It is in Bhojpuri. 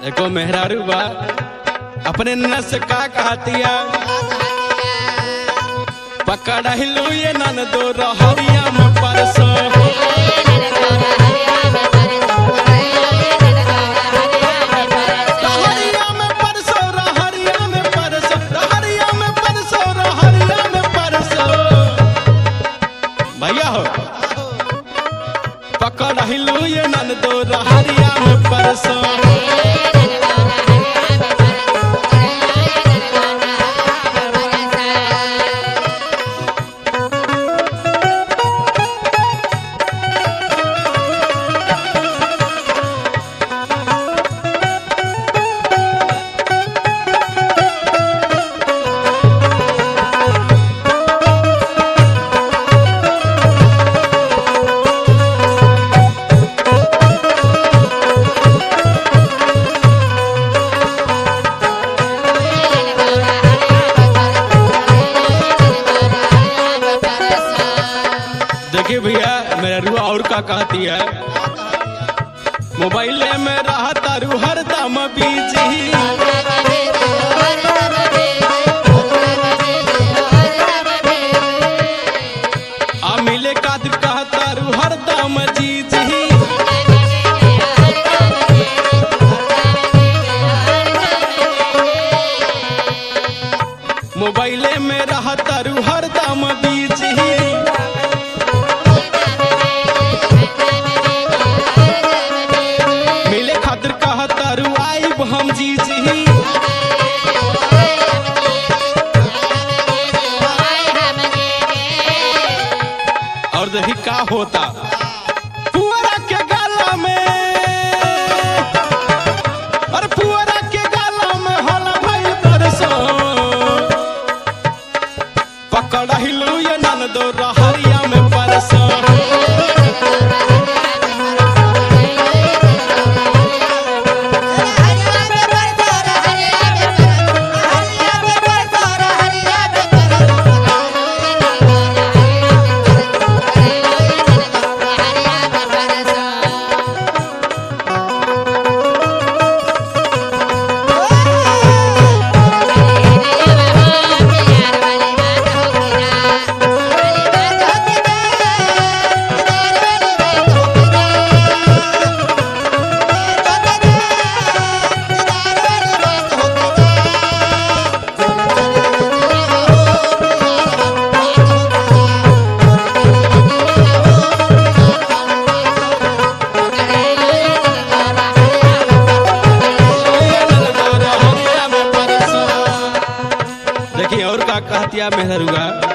एको मेहरारू बा अपने नस का कहतिया पकड़ हिलू ये नन दो रहरिया में परसो रहरिया में परसो रहरिया में परसो रहरिया में परसो रहरिया में परसो भैया हो पकड़ हिलू ये नन दो रहरिया में परसो देखिए भैया मेरा रुआ और का कहती है मोबाइल में रहता रू हरदम बीजी आ मिले काद कहता रू हरदम जीजी मोबाइल में रहता रू हरदम बीजी मिले खातिर कहता रू आइब हम जीजी और देखी का होता पुअरा के गाला में अरे पुअरा के गाला में होला भइल बरसो पकड़ हिलू ये नन दो रहरिया में परसो देखिए और का कहतिया मेहरुआ